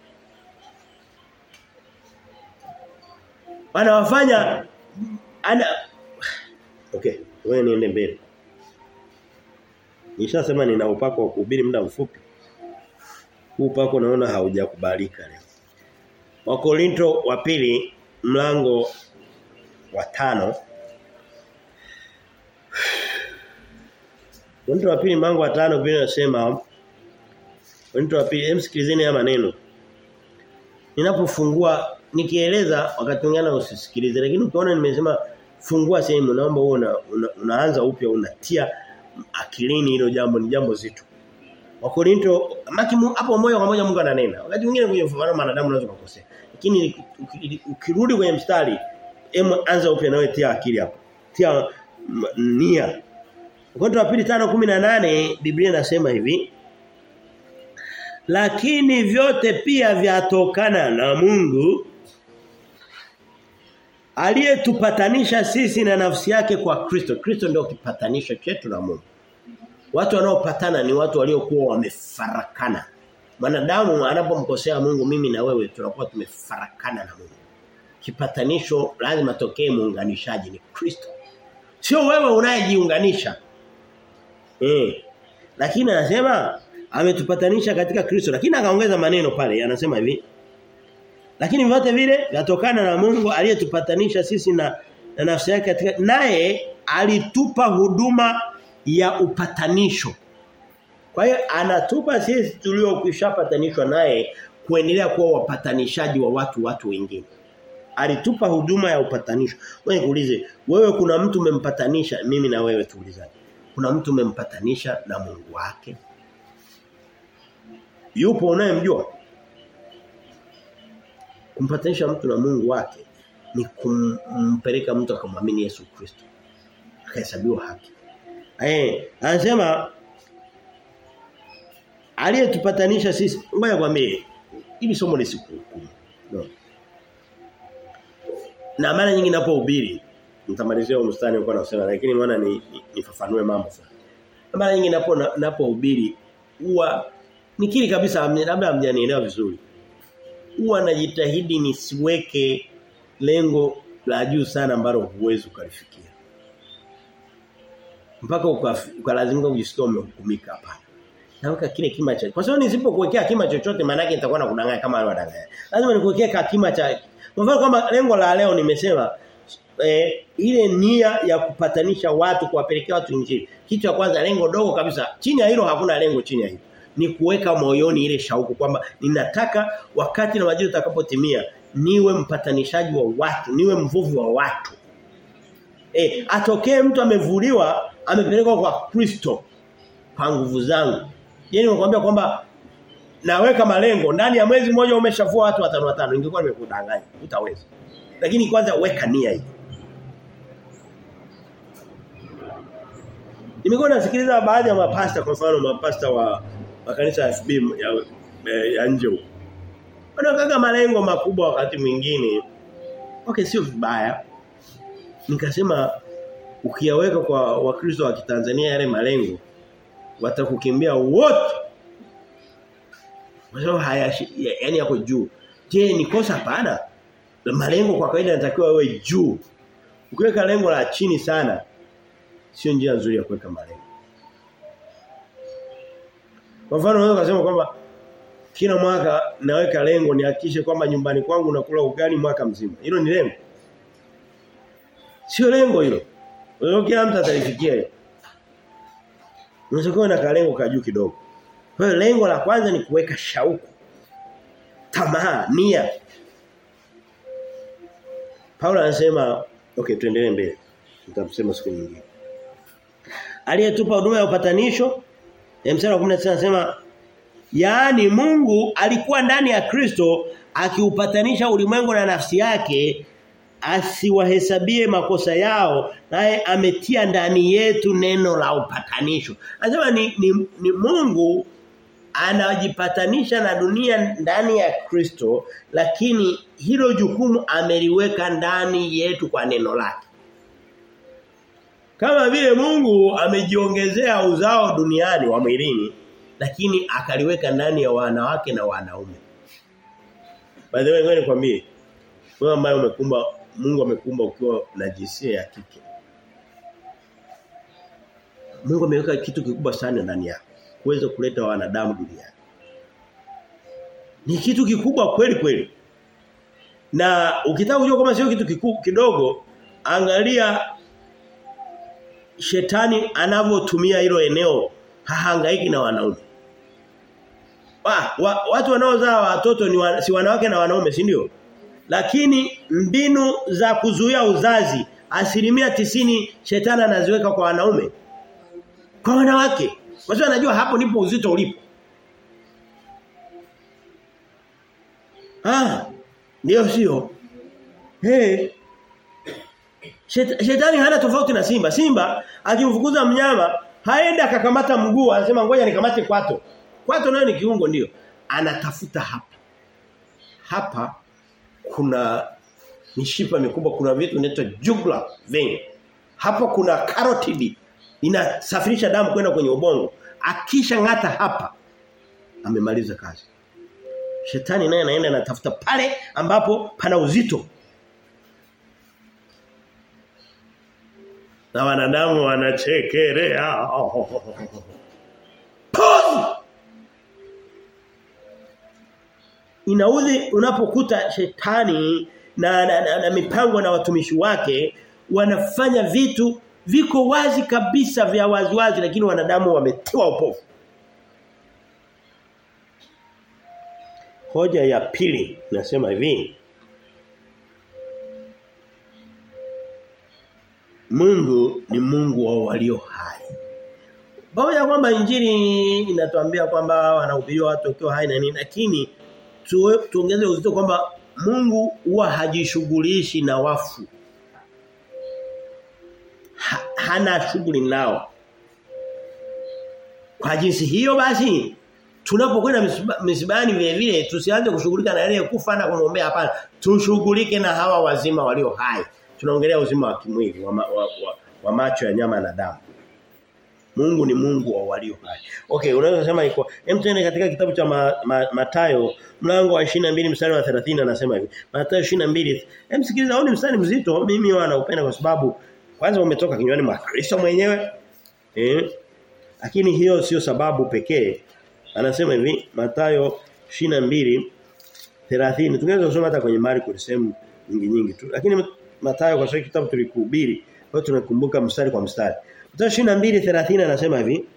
Wanawafanya ana Okay, wewe niende mbele. Nishasema nina upako wa kuhubiri muda mfupi. Huu upako naona haujakubalika leo. Wakorinto wa pili mlango wa tano Wakorinto wa pili mlango wa tano Biblia inasema Wakorinto wa pili emsikilizeni haya maneno. Ninapofungua nikieleza wakati mwingine usisikilize lakini ukiona nimesema fungua sehemu naomba uwe una, una, unaanza upya unatia akilini hilo jambo ni jambo zito. Wakorinto maki hapo moja kwa moja Mungu ananena. Wakati mwingine kwenye ufahamu wanadamu unaweza kukosea. Lakini ukirudi kwenye mstari emu anza upya nawe tia akili hapo. Tia nia. Wakorinto wa pili 5:18 Biblia inasema hivi. Lakini vyote pia vyatokana na Mungu aliyetupatanisha sisi na nafsi yake kwa Kristo. Kristo ndio kipatanisho chetu na Mungu. Watu wanaopatana ni watu waliokuwa wamefarakana. Mwanadamu anapomkosea Mungu mimi na wewe tunakuwa tumefarakana na Mungu. Kipatanisho lazima tokee muunganishaji ni Kristo. Sio wewe unayejiunganisha. Eh. Lakini anasema ametupatanisha katika Kristo lakini akaongeza maneno pale anasema hivi lakini vyote vile vyatokana na Mungu aliyetupatanisha sisi na, na nafsi yake katika naye alitupa huduma ya upatanisho. Kwa hiyo anatupa sisi tuliokwishapatanishwa naye kuendelea kuwa wapatanishaji wa watu watu wengine. Alitupa huduma ya upatanisho. Wewe kuulize, wewe kuna mtu umempatanisha mimi na wewe tuulizane. Kuna mtu umempatanisha na Mungu wake? Yupo unayemjua? Kumpatanisha mtu na Mungu wake ni kumpeleka mtu akamwamini Yesu Kristo. tukahesabiwa haki. Eh, anasema aliyetupatanisha sisi ngoja kwambie hili somo ni siku no. na mara nyingi ninapohubiri nitamalizia mstari nilikuwa nasema lakini maana ni nifafanue ni mambo sana mara nyingi ninapo ninapohubiri huwa nikiri kabisa labda hamjanielewa vizuri huwa najitahidi nisiweke lengo la juu sana ambalo huwezi ukalifikia mpaka ukalazimika kujisikia umehukumika hapana naweka kile kima cha kwa sababu nisipokuwekea kima chochote maana yake nitakuwa na kudanganya kama wale wadanganya lazima nikuwekea kima cha kwa mfano kama lengo la leo nimesema eh, ile nia ya kupatanisha watu kuwapelekea watu injili kitu cha kwanza lengo dogo kabisa chini ya hilo hakuna lengo chini ya hilo ni kuweka moyoni ile shauku kwamba ninataka wakati na majira utakapotimia niwe mpatanishaji wa watu niwe mvuvi wa watu eh atokee mtu amevuliwa amepelekwa kwa Kristo kwa nguvu zangu Yaani nimekwambia kwamba naweka malengo ndani ya mwezi mmoja umeshavua watu watano watano ingekuwa nimekudanganya utaweza. Lakini kwanza weka nia hii. Nimekuwa nasikiliza baadhi ya mapasta kwa mfano mapasta wa, wa kanisa ya FB ya, ya nje huko. Wanaweka malengo makubwa wakati mwingine. Okay sio vibaya. Nikasema ukiyaweka kwa wakristo wa Kitanzania yale malengo watakukimbia wote. Wao haya yani yako juu. Je, ni kosa hapana? Malengo kwa kawaida yanatakiwa yawe juu. Ukiweka lengo la chini sana sio njia nzuri ya kuweka malengo. Kwa mfano unaweza kusema kwamba kila mwaka naweka lengo nihakikishe kwamba nyumbani kwangu nakula ugali mwaka mzima. Hilo ni lengo. Sio lengo hilo. Leo kila mtu atalifikia. Unaweza na kalengo ka juu kidogo. Kwa hiyo lengo la kwanza ni kuweka shauku. Tamaa, nia. Paulo anasema, okay tuendelee mbele. Nitamsema siku nyingine. Aliyetupa huduma ya upatanisho, mstari wa 19 anasema yaani Mungu alikuwa ndani ya Kristo akiupatanisha ulimwengu na nafsi yake asiwahesabie makosa yao naye ametia ndani yetu neno la upatanisho. Anasema ni, ni, ni Mungu anajipatanisha na dunia ndani ya Kristo lakini hilo jukumu ameliweka ndani yetu kwa neno lake. Kama vile Mungu amejiongezea uzao duniani wa mwilini lakini akaliweka ndani ya wanawake na wanaume. By the way ngoja nikwambie wewe ambaye umekumba Mungu amekumba ukiwa na jinsia ya kike. Mungu ameweka kitu kikubwa sana ndani yako kuweza kuleta wanadamu duniani. Ni kitu kikubwa kweli kweli. Na ukitaka kujua kama sio kitu kiku, kidogo, angalia shetani anavyotumia hilo eneo hahangaiki na wanaume. Wa, wa, watu wanaozaa watoto ni wa, si wanawake na wanaume, si ndio? Lakini mbinu za kuzuia uzazi asilimia tisini shetani anaziweka kwa wanaume. Kwa wanawake. Kwa sababu anajua hapo ndipo uzito ulipo. Ah, ndio sio. Hey. Shet, shetani hana tofauti na simba. Simba akimfukuza mnyama haenda akakamata mguu anasema ngoja nikamate kwato. Kwato nayo ni kiungo ndio. Anatafuta hapa. Hapa kuna mishipa mikubwa kuna vitu vinaitwa jugular vein. Hapa kuna carotid inasafirisha damu kwenda kwenye ubongo. Akisha ngata hapa amemaliza kazi. Shetani naye anaenda anatafuta pale ambapo pana uzito. Na wanadamu wanachekelea. Pum! Inaudhi unapokuta shetani na, na, na, na mipango na watumishi wake wanafanya vitu viko wazi kabisa vya waziwazi lakini wanadamu wametiwa upofu. Hoja ya pili nasema hivi. Mungu ni Mungu wa walio hai. Pamoja kwamba injili inatuambia kwamba wanahubiriwa watu wakiwa hai na nini lakini tu, tuongeze uzito kwamba Mungu huwa hajishughulishi na wafu. Ha, hana shughuli nao. Kwa jinsi hiyo basi tunapokwenda misibani vile vile tusianze kushughulika na yale kufa na kumwombea hapana. Tushughulike na hawa wazima walio hai. Tunaongelea uzima wa kimwili wa, wa, wa, wa macho ya nyama na damu. Mungu ni Mungu wa walio hai. Okay, unaweza kusema iko. Hem tuende katika kitabu cha ma, ma, Matayo mlango wa 22 mstari wa 30 anasema hivi. Matayo 22. Hem sikiliza, ni mstari mzito. Mimi wanaupenda kwa sababu kwanza umetoka kinywani mwa Kristo mwenyewe. Eh? Lakini hiyo sio sababu pekee. Anasema hivi Matayo 22 30. Tungeweza kusoma hata kwenye Marko sehemu nyingi nyingi tu. Lakini Matayo kwa sababu kitabu tulikuhubiri, kwa tunakumbuka mstari kwa mstari. Mstari 22:30 anasema hivi.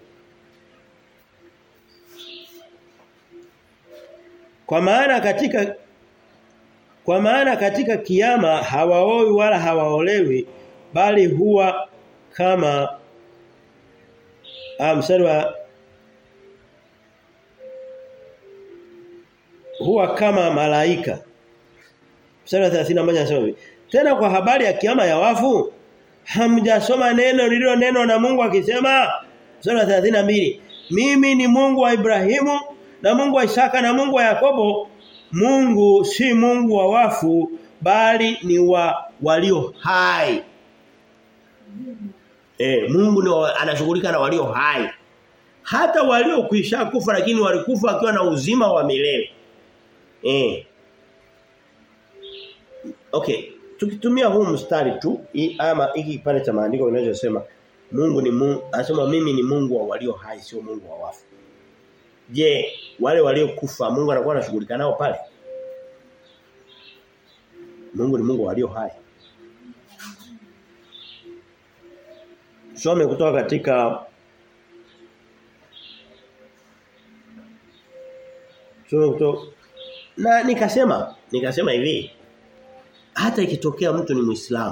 Kwa maana katika kwa maana katika kiyama hawaoi wala hawaolewi bali huwa kama ah mstari wa huwa kama malaika. Mstari wa 31 anasema hivi. Tena kwa habari ya kiyama ya wafu hamjasoma neno lililo neno na Mungu akisema sura 32 mimi ni Mungu wa Ibrahimu na Mungu wa Isaka na Mungu wa Yakobo Mungu si Mungu wa wafu bali ni wa walio hai eh Mungu ni anashughulika na walio hai hata walio kuisha kufa lakini walikufa wakiwa na uzima wa milele eh Okay tukitumia huu mstari tu ama hiki kipande cha maandiko kinachosema Mungu ni Mungu anasema mimi ni Mungu wa walio hai sio Mungu wa wafu. Je, wale waliokufa Mungu anakuwa anashughulika nao pale? Mungu ni Mungu wa walio hai. Some kutoka katika Some kutoka na nikasema nikasema hivi hata ikitokea mtu ni Muislamu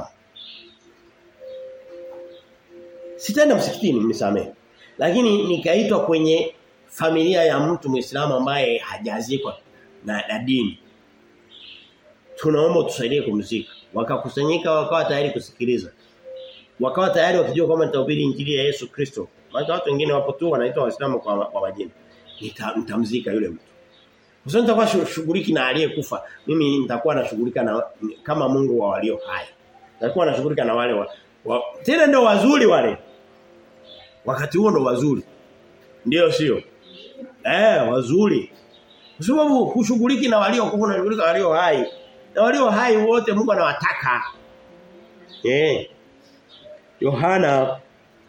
sitaenda msikitini mnisamee lakini nikaitwa kwenye familia ya mtu Muislamu ambaye hajazikwa na, na dini tunaomba tusaidie kumzika wakakusanyika wakawa tayari kusikiliza wakawa tayari wakijua kwamba nitahubiri injili ya Yesu Kristo maana watu wengine wapo tu wanaitwa waislamu kwa, kwa majina nitamzika yule mtu sasa nitakuwa shughuliki na aliyekufa. Mimi nitakuwa nashughulika na kama Mungu wa walio hai. Nitakuwa nashughulika na wale wa, wa tena ndio wazuri wale. Wakati huo ndio wazuri. Ndio sio? Eh, wazuri. Kwa sababu hushughuliki na walio kufa na shughulika walio hai. Na walio hai wote Mungu anawataka. Eh. Yohana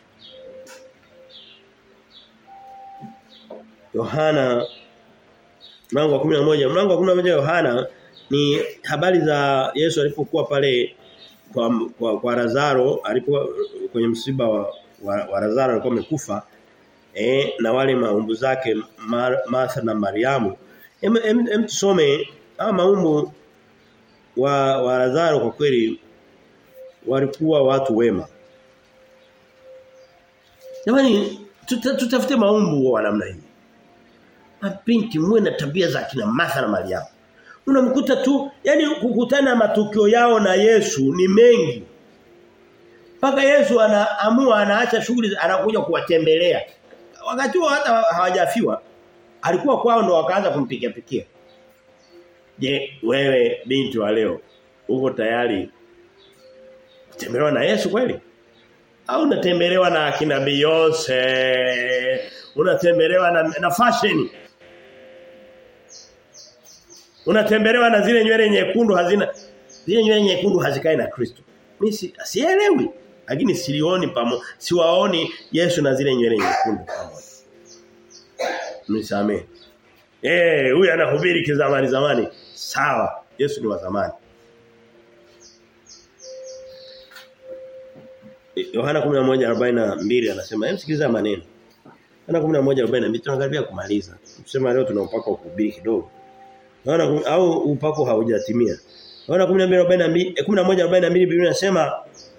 Yohana mlango wa 11 mlango wa 11 Yohana ni habari za Yesu alipokuwa pale kwa kwa, kwa Lazaro alipokuwa kwenye msiba wa, wa, wa Lazaro alikuwa amekufa eh na wale maumbu zake Mar, Martha na Mariamu em, em, em tusome ama maumbu wa, wa Lazaro kwa kweli walikuwa watu wema Jamani tuta, tutafute maumbu wa namna hii mabinti muwe na tabia za kina Martha na Mariamu. Unamkuta tu yani kukutana matukio yao na Yesu ni mengi. Paka Yesu anaamua anaacha shughuli anakuja kuwatembelea. Wakati huo hata hawajafiwa alikuwa kwao ndo wakaanza kumpikia pikia. Je, wewe binti wa leo uko tayari kutembelewa na Yesu kweli? Au unatembelewa na akina Beyonce? Unatembelewa na, na fashion? Unatembelewa na zile nywele nyekundu hazina zile nywele nyekundu hazikai na Kristo. Mimi si, sielewi lakini silioni pamo siwaoni Yesu na zile nywele nyekundu pamoja. Nisamee. Eh, huyu anahubiri kizamani zamani. Sawa. Yesu ni wa zamani. Yohana 11:42 anasema, "Hem sikiliza maneno." Yohana 11:42 tunakaribia kumaliza. Tusema leo tuna upako kuhubiri kidogo. Yohana au upako haujatimia. Yohana 12:42 11:42 Biblia inasema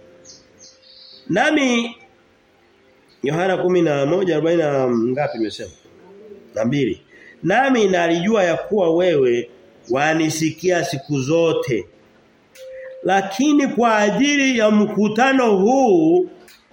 Nami Yohana 11:40 ngapi nimesema? Na mbili. Nami nalijua ya kuwa wewe wanisikia siku zote. Lakini kwa ajili ya mkutano huu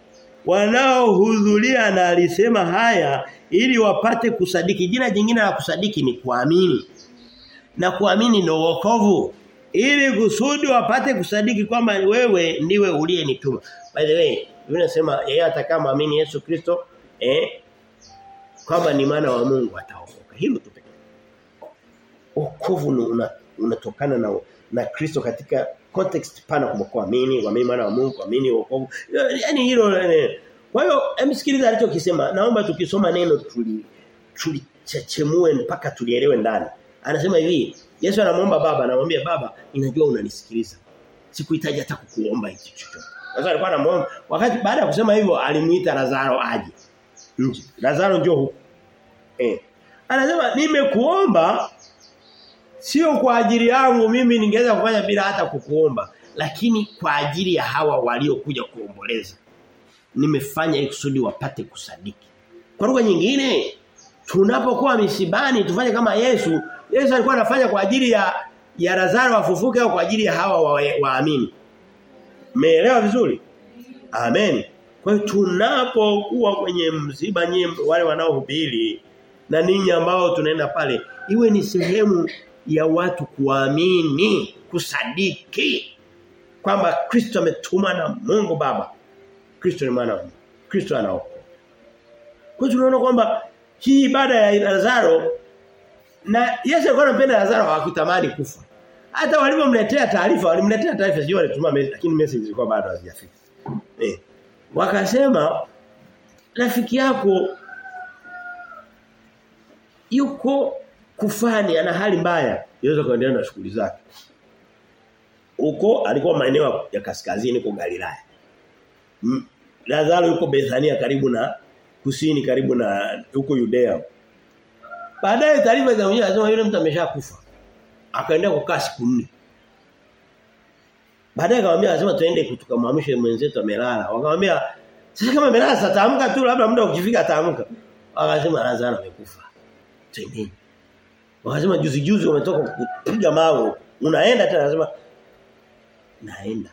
wanaohudhuria na alisema haya ili wapate kusadiki. Jina jingine la kusadiki ni kuamini. Na kuamini ndio wokovu. Ili kusudi wapate kusadiki kwamba wewe ndiwe uliyenituma. By the way, Biblia inasema yeye atakayeamini Yesu Kristo eh kama ni maana wa Mungu ataokoka. Hilo tu pekee. Wokovu una, unatokana na na Kristo katika context pana kwa kuamini, kuamini maana wa Mungu, kuamini wokovu. Yaani hilo eh, kwa hiyo emsikiliza alichokisema. Naomba tukisoma neno tuli tulichechemue mpaka tulielewe ndani. Anasema hivi, Yesu anamwomba baba, anamwambia baba, ninajua unanisikiliza. Sikuhitaji hata kukuomba hicho chochote. Sasa alikuwa anamuomba wakati baada ya kusema hivyo alimuita Lazaro aje. Nje. Lazaro njoo huku. Eh. Anasema nimekuomba sio kwa ajili yangu mimi ningeweza kufanya bila hata kukuomba, lakini kwa ajili ya hawa waliokuja kuomboleza. Nimefanya ili kusudi wapate kusadiki. Kwa lugha nyingine tunapokuwa misibani tufanye kama Yesu. Yesu alikuwa anafanya kwa ajili ya ya Lazaro afufuke au kwa ajili ya hawa waamini. Wa Umeelewa vizuri? Amen. Kwa hiyo tunapokuwa kwenye msiba nyie wale wanaohubiri na ninyi ambao tunaenda pale iwe ni sehemu ya watu kuamini, kusadiki kwamba Kristo ametuma na Mungu Baba. Kristo ni maana Kristo anaokoa. Kwa hiyo tunaona kwamba hii ibada ya Lazaro na Yesu alikuwa anampenda Lazaro hakutamani kufa. Hata walipomletea taarifa, walimletea taarifa sio walituma message lakini message zilikuwa bado hazijafika. Eh. Wakasema rafiki yako yuko kufani ana hali mbaya. Yesu akaendelea na shughuli zake. Huko alikuwa maeneo ya kaskazini kwa Galilaya. Lazaro yuko Bethania karibu na kusini karibu na huko Judea. Baadaye taarifa za mwenyewe anasema yule mtu ameshakufa. Akaendelea kukaa siku nne. Baadaye akamwambia anasema tuende tukamhamishe mwenzetu amelala. Wakamwambia sasa kama amelala sasa taamka tu labda muda ukifika ataamka. Akasema Lazaro amekufa. Twendeni. Wakasema juzi juzi umetoka kupiga mawe. Unaenda tena anasema naenda.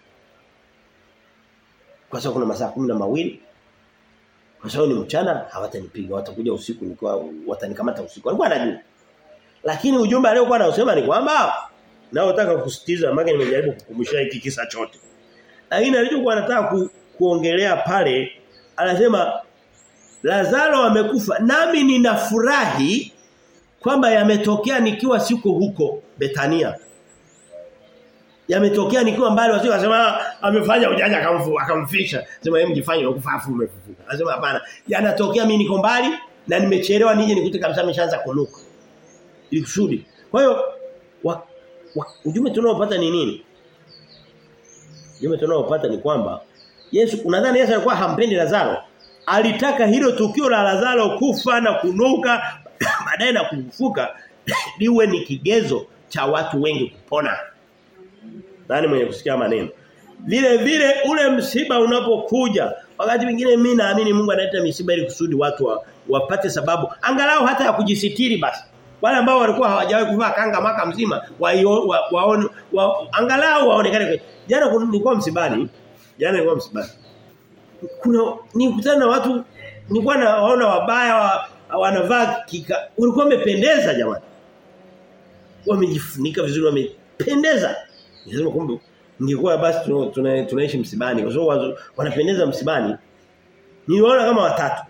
Kwa sababu kuna masaa kumi na mawili kwa sababu ni mchana hawatanipiga watakuja usiku nikiwa watanikamata usiku. Alikuwa anajua. Lakini ujumbe aliokuwa anausema ni kwamba nao nataka kusitiza maana nimejaribu kukumbusha hiki kisa chote. Lakini alichokuwa anataka ku, kuongelea pale anasema Lazaro amekufa nami ninafurahi kwamba yametokea nikiwa siko huko Betania. Yametokea nikiwa mbali wasio wasema amefanya ujanja akamfu akamfisha. Sema yeye mjifanye ukufa afu umefufuka. Anasema hapana. Yanatokea mimi niko mbali na nimechelewa nije nikute kabisa ameshaanza kunuka. Ili kusudi. Kwa hiyo ujumbe tunaopata ni nini? Ujumbe tunaopata ni kwamba Yesu unadhani Yesu alikuwa hampendi Lazaro? Alitaka hilo tukio la Lazaro kufa na kunuka baadaye na kufufuka liwe ni kigezo cha watu wengi kupona. Nani mwenye kusikia maneno? Vile vile ule msiba unapokuja wakati mwingine mimi naamini Mungu analeta misiba ili kusudi watu wa, wapate sababu angalau hata ya kujisitiri basi. Wale ambao walikuwa hawajawahi kuvaa kanga maka mzima waone wa, wa, wa, angalau waonekane. Jana nilikuwa msibani. Jana nilikuwa msibani. Kuna nikutana na watu nilikuwa naona wabaya wa, wanavaa kika ulikuwa umependeza jamani. Wamejifunika vizuri wamependeza. Nasema kumbe ningekuwa basi tuna, tunaishi msibani kwa sababu wanapendeza msibani. Niliona kama watatu.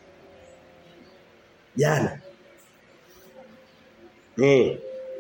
Jana. Eh.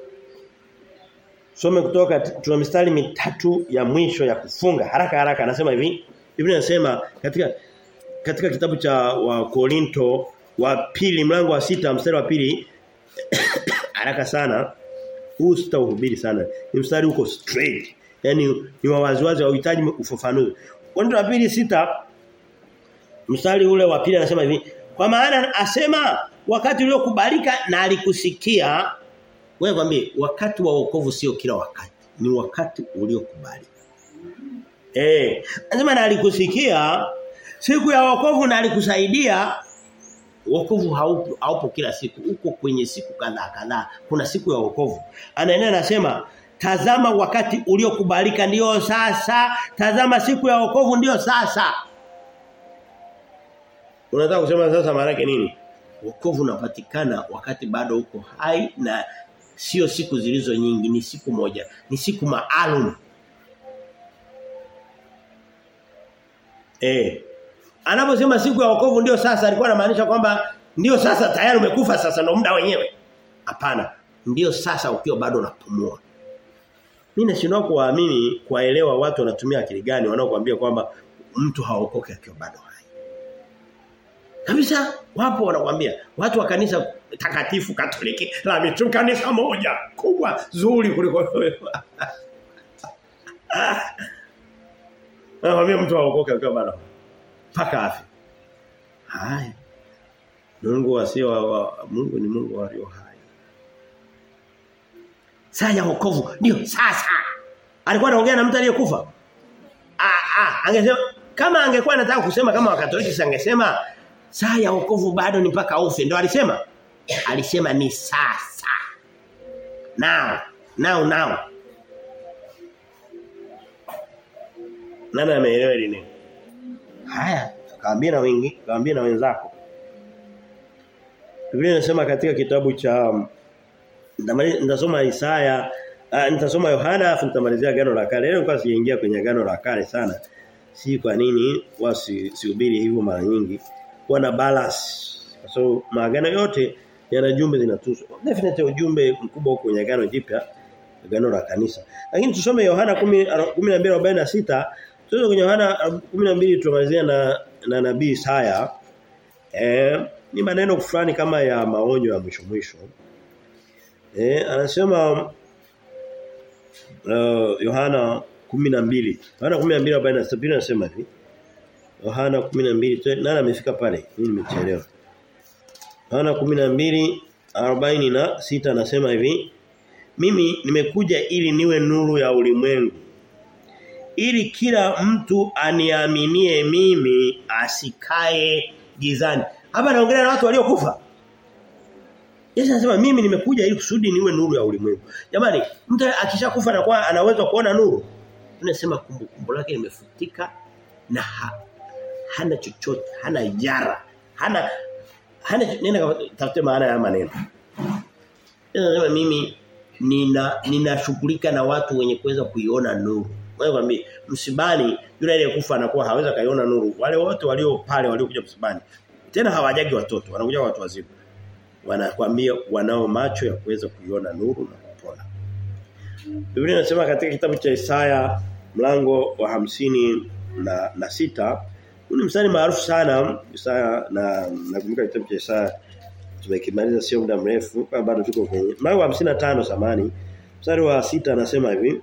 Some kutoka tuna mistari mitatu ya mwisho ya kufunga haraka haraka anasema hivi. Biblia inasema katika katika kitabu cha wa Korinto wa pili mlango wa sita mstari wa pili haraka sana huu sitauhubiri sana ni mstari uko straight yani ni wawaziwazi hauhitaji ufafanuzi Korinto wa pili sita mstari ule wa pili anasema hivi kwa maana asema wakati uliokubalika na alikusikia wewe kwambie wakati wa wokovu sio kila wakati ni wakati uliokubalika eh anasema na alikusikia siku ya wokovu na alikusaidia wokovu haupo haupo kila siku uko kwenye siku kadhaa kadhaa kuna siku ya wokovu anaendelea anasema tazama wakati uliokubalika ndio sasa tazama siku ya wokovu ndio sasa Unataka kusema sasa maana yake nini? Wokovu unapatikana wakati bado uko hai na sio siku zilizo nyingi ni siku moja ni siku maalum eh anaposema siku ya wokovu ndio sasa alikuwa anamaanisha kwamba ndio sasa tayari umekufa sasa ndio muda wenyewe hapana ndio sasa ukiwa bado unapumua mimi nashindwa kuwaamini kuwaelewa watu wanatumia akili gani wanaokuambia kwamba mtu haokoki akiwa bado hai Kabisa wapo wanakuambia watu wa kanisa takatifu Katoliki la mitu kanisa moja kubwa zuri kuliko wewe. Anakuambia mtu aokoke akiwa bado paka afi. Haya. Mungu asio wa, Mungu ni Mungu walio hai. Saa ya wokovu ndio sasa. Alikuwa anaongea na mtu aliyekufa. Ah ah angesema kama angekuwa anataka kusema kama wakatoliki angesema saa ya wokovu bado ni mpaka ufe ndio alisema alisema ni sasa now now now nani ameelewa hili neno haya kaambia na wengi kaambia na wenzako Biblia inasema katika kitabu cha nitasoma Isaya uh, nitasoma Yohana afu nitamalizia agano la kale leo kwa siingia kwenye agano la kale sana si kwa nini wasihubiri hivyo mara nyingi kuwa na balance. So maagano yote yana jumbe zinatusu. Definitely ujumbe mkubwa kwenye agano jipya agano la kanisa. Lakini tusome Yohana 12:46 tuzo kwenye Yohana 12 tumalizia na na nabii Isaya. Eh ni maneno fulani kama ya maonyo ya mwisho mwisho. Eh anasema uh, Yohana 12 Yohana 12:46 anasema hivi Yohana 12 nani amefika pale? Mimi nimechelewa. Yohana 12:46 anasema hivi Mimi nimekuja ili niwe nuru ya ulimwengu. Ili kila mtu aniaminie mimi asikae gizani. Hapa anaongelea na watu waliokufa. Yesu anasema mimi nimekuja ili kusudi niwe nuru ya ulimwengu. Jamani, mtu akishakufa anakuwa anaweza kuona nuru. Tunasema kumbukumbu lake limefutika na ha, hana chochote, hana yara, hana hana nenda tafute maana ya maneno. Anasema mimi nina ninashughulika na watu wenye kuweza kuiona nuru. Wewe kwambie msibani yule aliyekufa anakuwa haweza kaiona nuru. Wale wote walio pale waliokuja msibani tena hawajagi watoto, wanakuja watu wazima. Wanakwambia wanao macho ya kuweza kuiona nuru na kupona. Biblia inasema katika kitabu cha Isaya mlango wa hamsini na, na sita huu ni mstari maarufu sana Isaya na nakumbuka kitabu cha Isaya tumekimaliza sio muda mrefu bado tuko kwenye mlango wa 55 samani mstari wa sita anasema hivi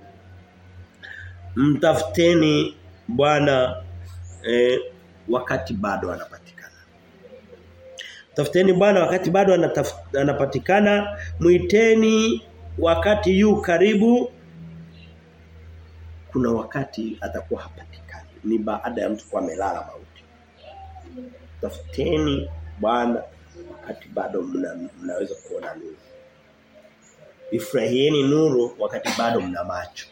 mtafuteni Bwana eh, wakati bado anapatikana tafuteni Bwana wakati bado anapatikana muiteni wakati yu karibu kuna wakati atakuwa hapatikani ni baada ya mtu kuwa amelala mauti tafuteni Bwana wakati bado mna, mnaweza kuona nuru ifurahieni nuru wakati bado mna macho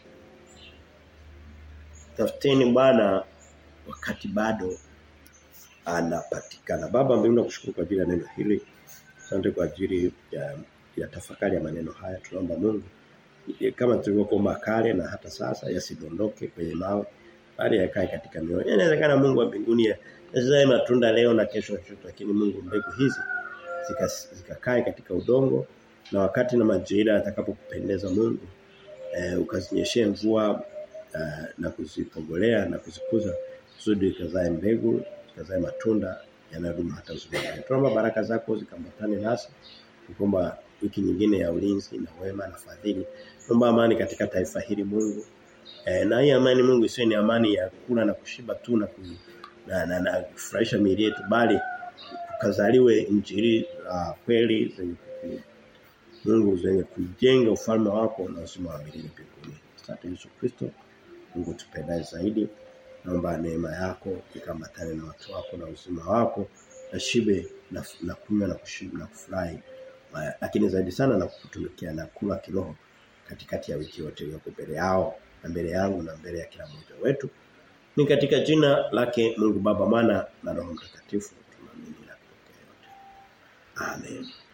tafuteni Bwana wakati bado anapatikana baba mbinguni nakushukuru kwa ajili ya neno hili asante kwa ajili ya, ya tafakari ya maneno haya tunaomba Mungu kama tulivyokuomba kale na hata sasa yasidondoke kwenye mawe bali yakae katika mioyo. Inawezekana Mungu wa mbinguni asizae matunda leo na kesho na kesho lakini Mungu mbegu hizi zikakae zika katika udongo na wakati na majira atakapokupendeza Mungu e, ukazinyeshee mvua e, na kuzipogolea na kuzikuza kusudi ikazae mbegu zikazae matunda yanayodumu hata uzima. Tunaomba baraka zako zikambatane nasi kwamba wiki nyingine ya ulinzi na wema na fadhili. Naomba amani katika taifa hili Mungu. E, na hii amani Mungu isiwe ni amani ya kula na kushiba tu na ku, na, na, na kufurahisha miili yetu bali kazaliwe injili uh, kweli zenye Mungu zenye kujenga ufalme wako na uzima wa milele mbinguni. Asante Yesu Kristo. Mungu tupendaye zaidi. Naomba neema yako ikambatane na watu wako na uzima wako na shibe na, na kunywa na kushiba na kufurahi lakini zaidi sana na kutumikia na kula kiroho katikati ya wiki yote iliyoko mbele yao na mbele yangu na mbele ya kila mmoja wetu ni katika jina lake Mungu Baba Mwana na Roho Mtakatifu tunaamini na kupokea yote. Amen.